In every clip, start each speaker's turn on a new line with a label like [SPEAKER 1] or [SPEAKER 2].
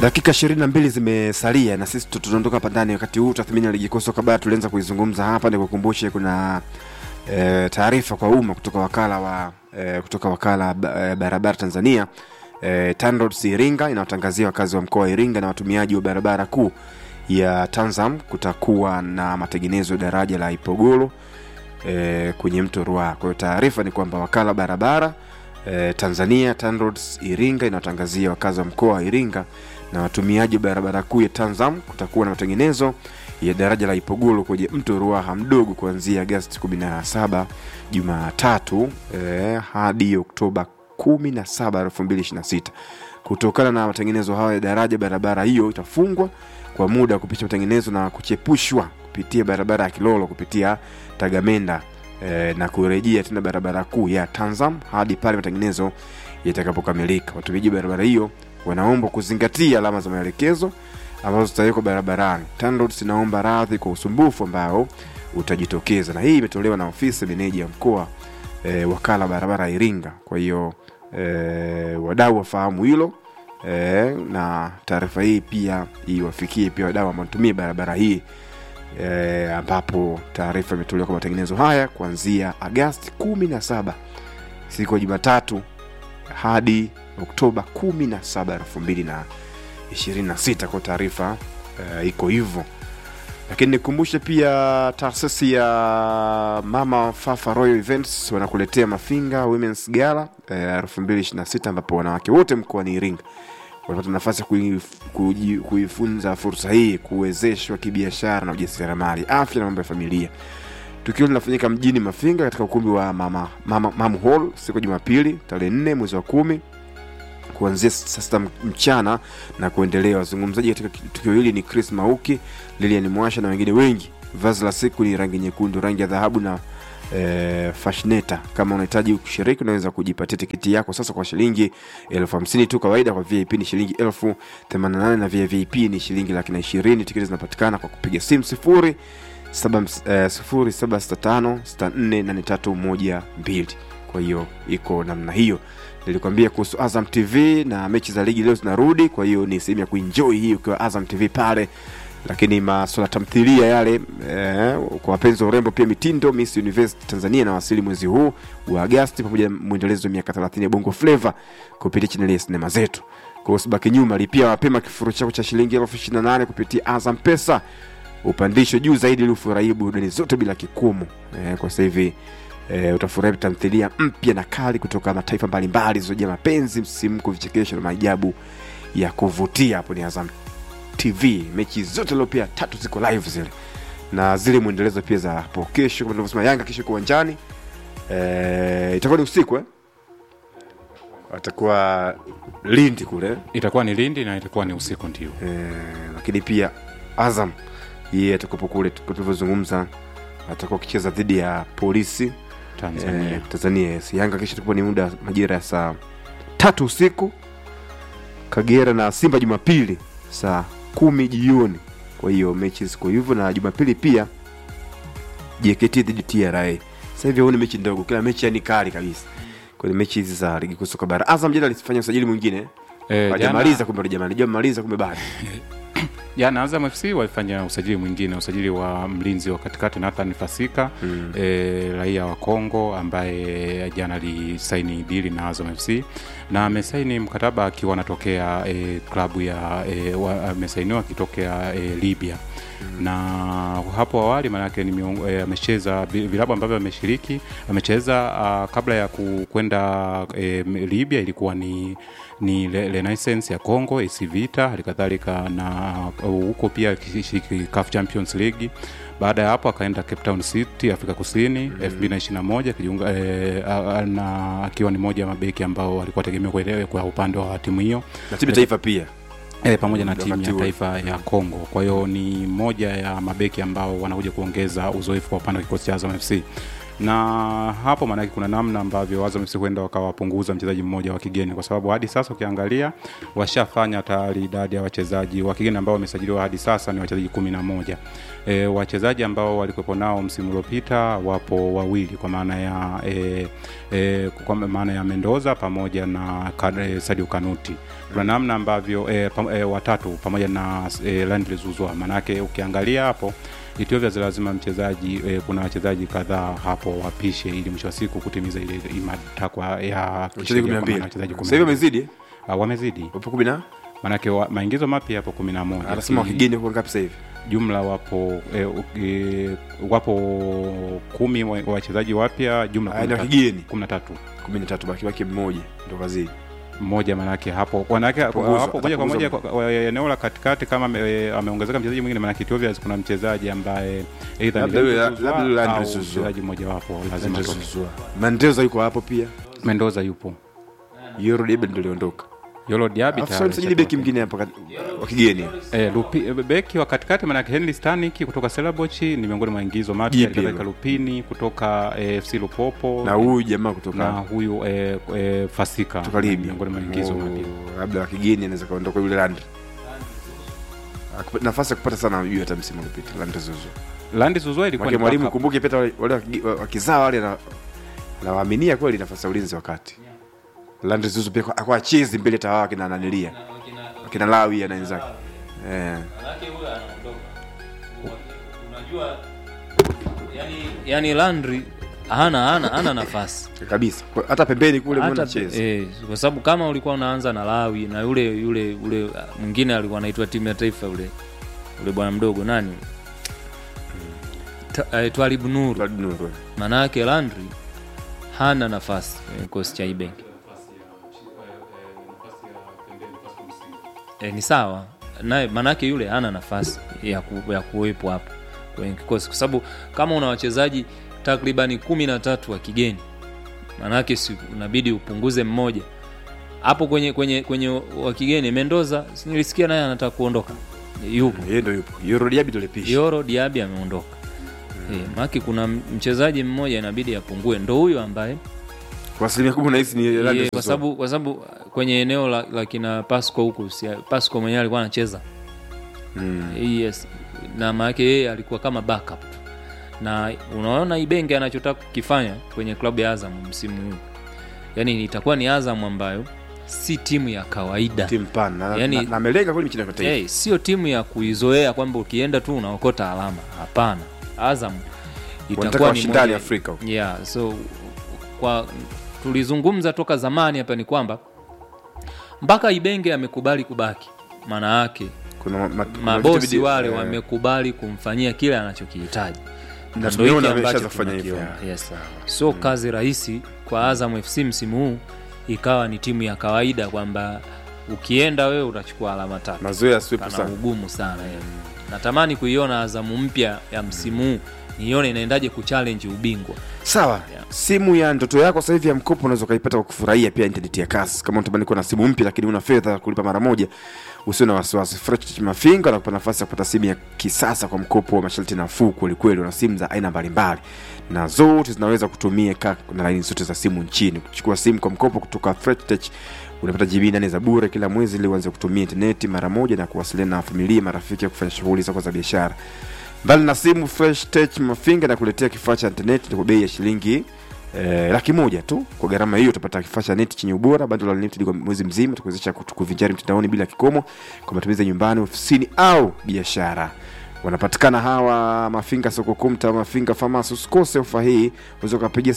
[SPEAKER 1] dakika ishirini na mbili zimesalia na sisi tu- tunaondoka hapa ndani wakati huu tathmini ya ligi kuu soka bara tulianza kuizungumza hapa nikukumbushe kuna e, taarifa kwa umma kutoka wakala wa e, kutoka wakala ba- e, barabara tanzania e, TANROADS iringa inawatangazia wakazi wa mkoa wa iringa na watumiaji wa barabara kuu ya tanzam kutakuwa na matengenezo ya daraja la ipogoro e, kwenye mto Ruaha. Kwa hiyo taarifa ni kwamba wakala barabara e, Tanzania TANROADS Iringa inatangazia wakazi wa mkoa wa Iringa na watumiaji wa barabara kuu ya Tanzam kutakuwa na matengenezo ya daraja la Ipogolo kwenye mto Ruaha mdogo kuanzia Agosti 17 Jumatatu e, hadi Oktoba 17 2026. Kutokana na matengenezo hayo ya daraja, barabara hiyo itafungwa kwa muda wa kupisha matengenezo na kuchepushwa kupitia barabara ya Kilolo kupitia Tagamenda e, na kurejea tena barabara kuu ya Tanzam hadi pale matengenezo yatakapokamilika. Watumiaji wa barabara hiyo wanaombwa kuzingatia alama za maelekezo ambazo zitawekwa barabarani. TANROADS inaomba radhi kwa usumbufu ambao utajitokeza, na hii imetolewa na ofisi meneja ya mkoa e, wakala barabara ya Iringa. Kwa hiyo e, wadau wafahamu hilo e, na taarifa hii pia iwafikie pia wadau ambao wanatumia barabara hii e, ambapo taarifa imetolewa kwa matengenezo haya kuanzia Agasti 17 siku ya Jumatatu hadi Oktoba 17 2026 kwa taarifa e, iko hivyo lakini nikumbushe pia taasisi ya mama fafa royal events wanakuletea mafinga womens gala elfu mbili ishiri na sita ambapo wanawake wote mkoani iringa wanapata nafasi ya kuif- kuji- kuifunza fursa hii kuwezeshwa kibiashara na ujasiriamali afya na mambo ya familia tukio linafanyika mjini mafinga katika ukumbi wa mama, mama, mam hall siku ya jumapili tarehe nne mwezi wa kumi kuanzia saa sita mchana na kuendelea. Wazungumzaji katika tukio hili ni Chris Mauki, Lilian Mwasha na wengine wengi. Vazi la siku ni rangi nyekundu, rangi ya dhahabu na e, fashneta. Kama unahitaji kushiriki, unaweza kujipatia tiketi yako sasa kwa shilingi elfu hamsini tu kawaida. Kwa VIP ni shilingi elfu themanini na nane na VIP ni shilingi laki na ishirini. Tiketi zinapatikana kwa kupiga simu sifuri saba ms- eh, sifuri saba sita tano sita nne nane tatu moja mbili. Kwa hiyo iko namna hiyo nilikwambia kuhusu azam tv na mechi za ligi leo zinarudi kwa hiyo ni sehemu ya kuenjoy hii ukiwa azam tv pale lakini maswala tamthilia yale eh, kwa wapenzi wa urembo pia mitindo miss university tanzania inawasili mwezi huu wa agasti pamoja na mwendelezo wa miaka 30 ya bongo fleva kupitia chaneli ya sinema zetu kwa hiyo usibaki nyuma lipia mapema kifuru chako cha shilingi elfu ishirini na nane kupitia azam pesa upandisho juu zaidi ili ufurahie burudani zote bila kikomo eh, kwa sasa hivi e, utafurahi tamthilia mpya na kali kutoka mataifa mbalimbali zilizojaa mapenzi msisimko vichekesho na maajabu ya kuvutia hapo ni azam tv mechi zote leo pia tatu ziko live zile na zile mwendelezo pia za hapo kesho kama tunavyosema yanga kesho iko uwanjani e, itakuwa ni usiku eh? atakuwa lindi kule
[SPEAKER 2] itakuwa ni lindi na itakuwa ni usiku ndio
[SPEAKER 1] e, lakini pia azam yeye atakuwepo kule tulivyozungumza atakuwa akicheza dhidi ya polisi
[SPEAKER 2] tanzania
[SPEAKER 1] Eh, Tanzania yes. Yanga kesho itakuwa ni muda majira ya saa tatu usiku, Kagera na Simba Jumapili saa kumi jioni. Kwa hiyo mechi ziko hivyo, na Jumapili pia JKT dhidi TRA. Sasa hivi huoni mechi ndogo, kila mechi yani kali kabisa kwenye mechi hizi za ligi kuu soka bara. Azam jana alifanya usajili mwingine
[SPEAKER 2] Eh,
[SPEAKER 1] hajamaliza,
[SPEAKER 2] jana-
[SPEAKER 1] kumbe jamani, hajamaliza kumbe bado
[SPEAKER 2] jana Azam FC walifanya usajili mwingine, usajili wa mlinzi wa katikati Nathan Fasika mm. e, raia wa Kongo ambaye jana alisaini dili na Azam FC na amesaini mkataba akiwa anatokea e, klabu ya e, wa- amesainiwa akitokea e, Libya na hapo awali maanake ni miong- eh, amecheza vi- vilabu ambavyo ameshiriki amecheza uh, kabla ya ku- kwenda eh, Libya ilikuwa ni ni Le- Renaissance ya Congo, AC Vita, halikadhalika na uh, huko pia akishiriki CAF Champions League. Baada ya hapo akaenda Cape Town City Afrika Kusini mm. 2021 akijiunga eh, a- a- na akiwa ni moja ya mabeki ambao walikuwa tegemea kuelewa kwa upande wa timu hiyo
[SPEAKER 1] na timu ya taifa pia
[SPEAKER 2] e, pamoja na
[SPEAKER 1] Wakati
[SPEAKER 2] timu ya
[SPEAKER 1] huo.
[SPEAKER 2] taifa ya Kongo. Kwa hiyo ni moja ya mabeki ambao wanakuja kuongeza uzoefu kwa upande wa kikosi cha Azam FC. na hapo maanake kuna namna ambavyo Azam FC huenda wakawapunguza mchezaji mmoja wa kigeni, kwa sababu hadi sasa ukiangalia washafanya tayari idadi ya wachezaji wa kigeni ambao wamesajiliwa hadi sasa ni wachezaji kumi na moja. E, wachezaji ambao walikuwepo nao msimu uliopita wapo wawili kwa maana ya e, e, kwa maana ya Mendoza pamoja na Ka- e, Sadio Kanuti. Kuna namna ambavyo e, pam, e, watatu pamoja na e, Landry Zuzwa, maanake ukiangalia hapo Ethiopia lazima mchezaji e, kuna wachezaji kadhaa hapo wapishe ili mwisho wa siku kutimiza ile ile matakwa ya
[SPEAKER 1] wachezaji
[SPEAKER 2] kisheria
[SPEAKER 1] kumi na
[SPEAKER 2] kwa
[SPEAKER 1] mbili
[SPEAKER 2] maana wachezaji kumi
[SPEAKER 1] sasa hivi
[SPEAKER 2] na mbili.
[SPEAKER 1] wamezidi eh?
[SPEAKER 2] Ah, wamezidi
[SPEAKER 1] wapo kumi na
[SPEAKER 2] maanake wa, maingizo mapya yapo kumi na moja
[SPEAKER 1] anasema
[SPEAKER 2] Ki-
[SPEAKER 1] wakigeni kwa ngapi sasa hivi
[SPEAKER 2] jumla wapo e, e, wapo kumi wa- wachezaji wapya jumla
[SPEAKER 1] Ah, ni
[SPEAKER 2] kumi na tatu.
[SPEAKER 1] wakigeni
[SPEAKER 2] kumi na tatu
[SPEAKER 1] kumi na tatu baki baki mmoja ndo kazidi
[SPEAKER 2] mmoja manake hapo wanake
[SPEAKER 1] Punguza,
[SPEAKER 2] hapo moja kwa moja
[SPEAKER 1] atapunguza.
[SPEAKER 2] kwa- kwa- eneo la katikati kama ame- ameongezeka mchezaji mwingine manake Ethiopia kuna mchezaji ambaye either ni
[SPEAKER 1] Labda yule-
[SPEAKER 2] Landry Zuzwa
[SPEAKER 1] labda yule Landry
[SPEAKER 2] au
[SPEAKER 1] Zuzwa.
[SPEAKER 2] mchezaji mmoja wapo lazima atoke.
[SPEAKER 1] Mendoza yuko hapo pia
[SPEAKER 2] Mendoza yupo
[SPEAKER 1] Yoro Debe ndo aliondoka
[SPEAKER 2] Yolo Diaby
[SPEAKER 1] Alafu
[SPEAKER 2] tayari
[SPEAKER 1] msajili beki
[SPEAKER 2] ashatoka.
[SPEAKER 1] mwingine hapa kat- wa kigeni
[SPEAKER 2] Eh, Lupi, eh, beki wa katikati manake Henry Stanik kutoka Selabochi ni miongoni mwa ingizo mapya
[SPEAKER 1] Jipya
[SPEAKER 2] kadhalika
[SPEAKER 1] hilo.
[SPEAKER 2] Lupini kutoka eh, FC Lupopo
[SPEAKER 1] na huyu jamaa
[SPEAKER 2] na
[SPEAKER 1] kutoka
[SPEAKER 2] huyu eh, eh, Fasika
[SPEAKER 1] kutoka Libya
[SPEAKER 2] miongoni mwa ingizo
[SPEAKER 1] Oh,
[SPEAKER 2] mapya
[SPEAKER 1] labda wa kigeni anaweza kaondoka yule Landry Akupa- nafasi ya kupata sana juu hata msimu uliopita Landry Zuzu
[SPEAKER 2] Landi Zuzwa ilikuwa
[SPEAKER 1] Mwake
[SPEAKER 2] ni
[SPEAKER 1] mwalimu
[SPEAKER 2] backup.
[SPEAKER 1] kumbuke pia wale wale wakigi- wa- wakizaa wale na nawaaminia kweli nafasi ya ulinzi wakati Landry Zuzu pia kwa- kwa chizi mbele tawa kina nanilia kina Lawi na wenzake eh
[SPEAKER 3] yani, yani Landry hana hana hana nafasi
[SPEAKER 1] kabisa Kwa- hata pembeni kule mbona
[SPEAKER 3] hata
[SPEAKER 1] cheza
[SPEAKER 3] eh, kwa sababu kama ulikuwa unaanza na Lawi na yule yule yule ah, mwingine alikuwa anaitwa timu ya taifa yule yule bwana mdogo nani Ta- eh, Twalibu Nuru
[SPEAKER 1] Claude Nuru.
[SPEAKER 3] maana yake Landry hana nafasi kwenye kikosi cha Ibenki e, ni sawa naye manake yule hana nafasi ya, ku, ya kuwepo hapo kwenye kikosi kwa sababu kama una wachezaji takribani kumi na tatu wa kigeni manake si unabidi upunguze mmoja hapo kwenye kwenye kwenye wa kigeni Mendoza si nilisikia naye anataka kuondoka yupo
[SPEAKER 1] yeye ndo yupo Yoro Diaby ndo lipisha
[SPEAKER 3] Yoro Diaby ameondoka mm. e, maki kuna mchezaji mmoja inabidi apungue ndo huyo ambaye
[SPEAKER 1] kwa asilimia kubwa nahisi ni Landry
[SPEAKER 3] Ye, kwa
[SPEAKER 1] Zuzu.
[SPEAKER 3] sababu kwa sababu kwenye eneo la, la kina Pasco huku si, Pasco mwenyewe alikuwa anacheza
[SPEAKER 1] Mm.
[SPEAKER 3] yes na maanake yeye alikuwa kama backup tu. na unaona Ibenge anachotaka kukifanya kwenye klabu ya Azam msimu huu yani itakuwa ni Azam ambayo si timu ya kawaida
[SPEAKER 1] timu pana na-
[SPEAKER 3] Yani-
[SPEAKER 1] na- na amelenga kweli michezo ya kimataifa
[SPEAKER 3] hey, sio timu ya kuizoea kwamba ukienda tu unaokota alama hapana Azam
[SPEAKER 1] wanataka
[SPEAKER 3] itakuwa ni
[SPEAKER 1] washindani
[SPEAKER 3] moja
[SPEAKER 1] Afrika huko.
[SPEAKER 3] yeah, so kwa tulizungumza toka zamani hapa ni kwamba mpaka Ibenge amekubali kubaki, maana yake
[SPEAKER 1] kuna ma- ma- kuna
[SPEAKER 3] mabosi
[SPEAKER 1] vitu vidi-
[SPEAKER 3] wale
[SPEAKER 1] eh,
[SPEAKER 3] wamekubali kumfanyia kile anachokihitaji
[SPEAKER 1] na
[SPEAKER 3] ndo
[SPEAKER 1] tumeona
[SPEAKER 3] hiki
[SPEAKER 1] ameshaanza
[SPEAKER 3] ambacho
[SPEAKER 1] kufanya hivyo
[SPEAKER 3] tunakiona. Yes. so kazi rahisi kwa Azam FC msimu huu ikawa ni timu ya kawaida kwamba ukienda wewe utachukua alama tatu
[SPEAKER 1] mazoea swepu
[SPEAKER 3] kana
[SPEAKER 1] sana
[SPEAKER 3] ugumu sana yeah. natamani kuiona Azamu mpya ya msimu huu nione inaendaje kuchallenge ubingwa
[SPEAKER 1] sawa
[SPEAKER 3] Yeah.
[SPEAKER 1] simu ya ndoto yako sasa hivi ya mkopo unaweza ukaipata kwa kufurahia pia intaneti ya kasi kama unatamani kuwa na simu mpya lakini una fedha ya kulipa mara moja usio na wasiwasi fresh mafinga na kupata nafasi ya kupata simu ya kisasa kwa mkopo wa masharti nafuu kwelikweli una simu za aina mbalimbali na zote zinaweza kutumika na laini zote za simu nchini kuchukua simu kwa mkopo kutoka Fresh unapata GB nane za bure kila mwezi ili uanze kutumia intaneti mara moja na kuwasiliana na familia marafiki ya kufanya shughuli zako za biashara mbali na simu fresh tech mafinga na kuletea kifaa cha intaneti kwa bei ya shilingi eh, laki moja tu kwa gharama hiyo utapata kifaa cha neti chenye ubora bando la unlimited kwa mwezi mzima tukuwezesha kuvinjari mtandaoni bila kikomo kwa matumizi ya nyumbani ofisini au biashara wanapatikana hawa mafinga soko kumta mafinga famasi usikose ofa hii unaweza ukapigia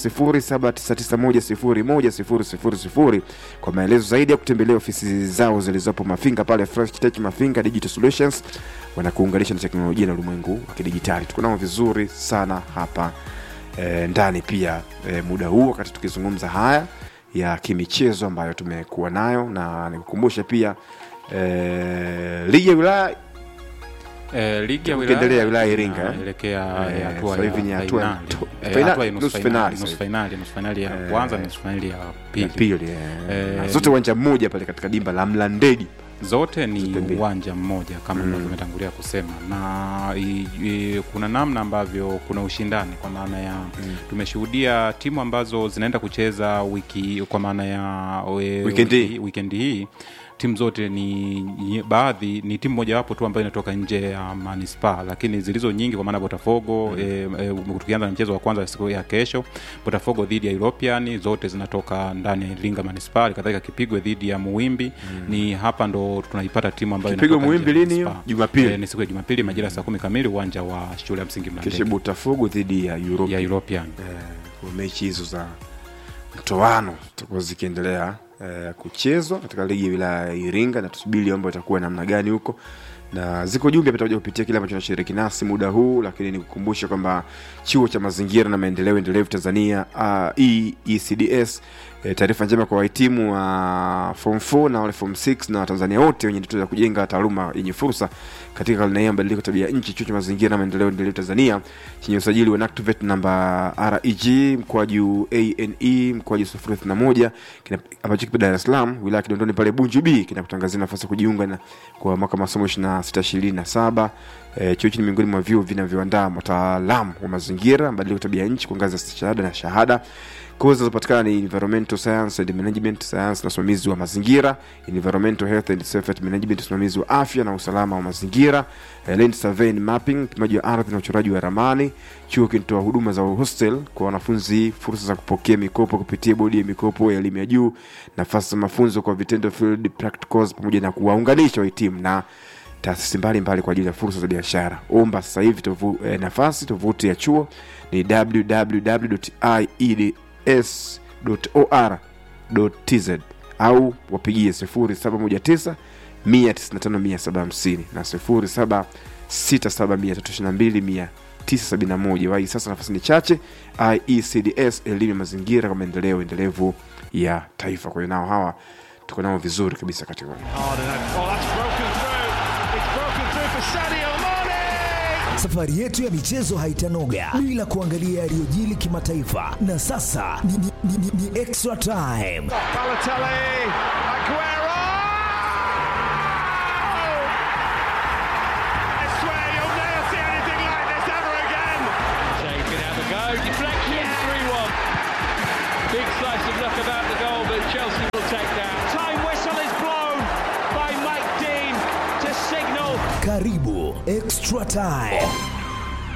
[SPEAKER 1] 0799101000 kwa maelezo zaidi ya kutembelea ofisi zao zilizopo mafinga pale fresh tech mafinga digital solutions wanakuunganisha na teknolojia na ulimwengu wa kidijitali tuko nao vizuri sana hapa e, ndani pia e, muda huu wakati tukizungumza haya ya kimichezo ambayo tumekuwa nayo na nikukumbushe pia e, ligi ya wilaya
[SPEAKER 2] Eh, ligi ya
[SPEAKER 1] Ukiendelea wilaya ya Iringa, eh?
[SPEAKER 2] inaelekea
[SPEAKER 1] Eh,
[SPEAKER 2] hatua
[SPEAKER 1] sasa
[SPEAKER 2] ya
[SPEAKER 1] hivi ni hatua ya
[SPEAKER 2] fainali.
[SPEAKER 1] to-
[SPEAKER 2] Eh,
[SPEAKER 1] fainali-
[SPEAKER 2] hatua ya nusu
[SPEAKER 1] nusu
[SPEAKER 2] fainali,
[SPEAKER 1] fainali
[SPEAKER 2] nusu
[SPEAKER 1] sasa
[SPEAKER 2] fainali, nusu fainali ya
[SPEAKER 1] Eh,
[SPEAKER 2] kwanza na nusu fainali ya
[SPEAKER 1] ya
[SPEAKER 2] pili.
[SPEAKER 1] pili eh.
[SPEAKER 2] Eh,
[SPEAKER 1] Na zote uwanja mmoja pale katika dimba la Mlandege
[SPEAKER 2] zote ni
[SPEAKER 1] Zote mbili.
[SPEAKER 2] uwanja mmoja kama ambavyo umetangulia kusema na i, i, kuna namna ambavyo kuna ushindani kwa maana ya tumeshuhudia timu ambazo zinaenda kucheza wiki kwa maana ya we,
[SPEAKER 1] Weekend hii.
[SPEAKER 2] wiki- weekend hii timu zote ni ni- baadhi ni timu mojawapo tu ambayo inatoka nje ya manispaa lakini zilizo nyingi kwa maana botafogo mm. e, e, tukianza na mchezo wa kwanza siku ya kesho botafogo dhidi ya european zote zinatoka ndani ya iringa manispaa kadhalika kipigwe dhidi ya muwimbi mm. ni hapa ndo tunaipata timu ambayo
[SPEAKER 1] Kipigwe
[SPEAKER 2] inatoka nje
[SPEAKER 1] Muwimbi
[SPEAKER 2] ya
[SPEAKER 1] lini hiyo?
[SPEAKER 2] manispaa.
[SPEAKER 1] Jumapili.
[SPEAKER 2] Eh, ni siku ya jumapili majira ya saa kumi kamili uwanja wa shule ya msingi
[SPEAKER 1] kesho
[SPEAKER 2] mlandege
[SPEAKER 1] Botafogo dhidi ya Europe
[SPEAKER 2] ya european
[SPEAKER 1] eh, kwa mechi hizo za mtoano zitakuwa zikiendelea eh, kuchezwa katika ligi ya wilaya ya Iringa na tusubiri mambo itakuwa namna gani huko na ziko jumbe patakuja kupitia kile ambacho nashiriki nasi muda huu lakini nikukumbusha kwamba chuo cha mazingira na maendeleo endelevu tanzania uh, ECDS e, taarifa njema kwa wahitimu wa form 4 na wale form 6 na watanzania wote wenye ndoto za kujenga taaluma yenye fursa katika karne hii ya mabadiliko ya tabia ya nchi chuo cha mazingira na maendeleo endelevu tanzania chenye usajili wa NACTVET namba reg mkwaju ane mkwaju 031 kina- ambacho kipo dar es salaam wilaya ya kidondoni pale bunju b kinakutangazia nafasi ya kujiunga na kwa mwaka wa masomo 26 27 E, chuo hichi ni miongoni mwa vyuo vinavyoandaa wataalamu wa mazingira mabadiliko ya tabia ya nchi kwa ngazi ya shahada na shahada kozi zinazopatikana ni environmental science and management science na usimamizi wa mazingira environmental health and safety management usimamizi wa afya na usalama wa mazingira eh, land survey and mapping upimaji wa ardhi na uchoraji wa ramani chuo kinatoa huduma za hostel kwa wanafunzi fursa za kupokea mikopo kupitia bodi ya mikopo ya elimu ya juu nafasi za mafunzo kwa vitendo field practicals pamoja na kuwaunganisha wahitimu na taasisi mbalimbali kwa ajili ya fursa za biashara omba sasa hivi tovu, eh, nafasi tovuti ya chuo ni www.ieds.or.tz au wapigie 0719 195 na 0767 971 wai sasa nafasi ni chache iecds elimu ya mazingira kwa maendeleo endelevu ya taifa kwa hiyo nao hawa tuko nao vizuri kabisa katika
[SPEAKER 4] hard and that, oh, that's broken through. It's broken through for Sadio Mane.
[SPEAKER 5] Safari yetu ya michezo haitanoga bila kuangalia yaliyojili kimataifa, na sasa ni, ni, ni, ni, ni extra time.
[SPEAKER 4] Balotelli, Aguero. I swear you'll never see anything like this ever again.
[SPEAKER 6] Shea can have a go. Deflection, 3 1. Big slice of luck about the goal, but Chelsea will take that.
[SPEAKER 4] Time whistle is blown by Mike Dean to signal
[SPEAKER 5] Karibu extra time.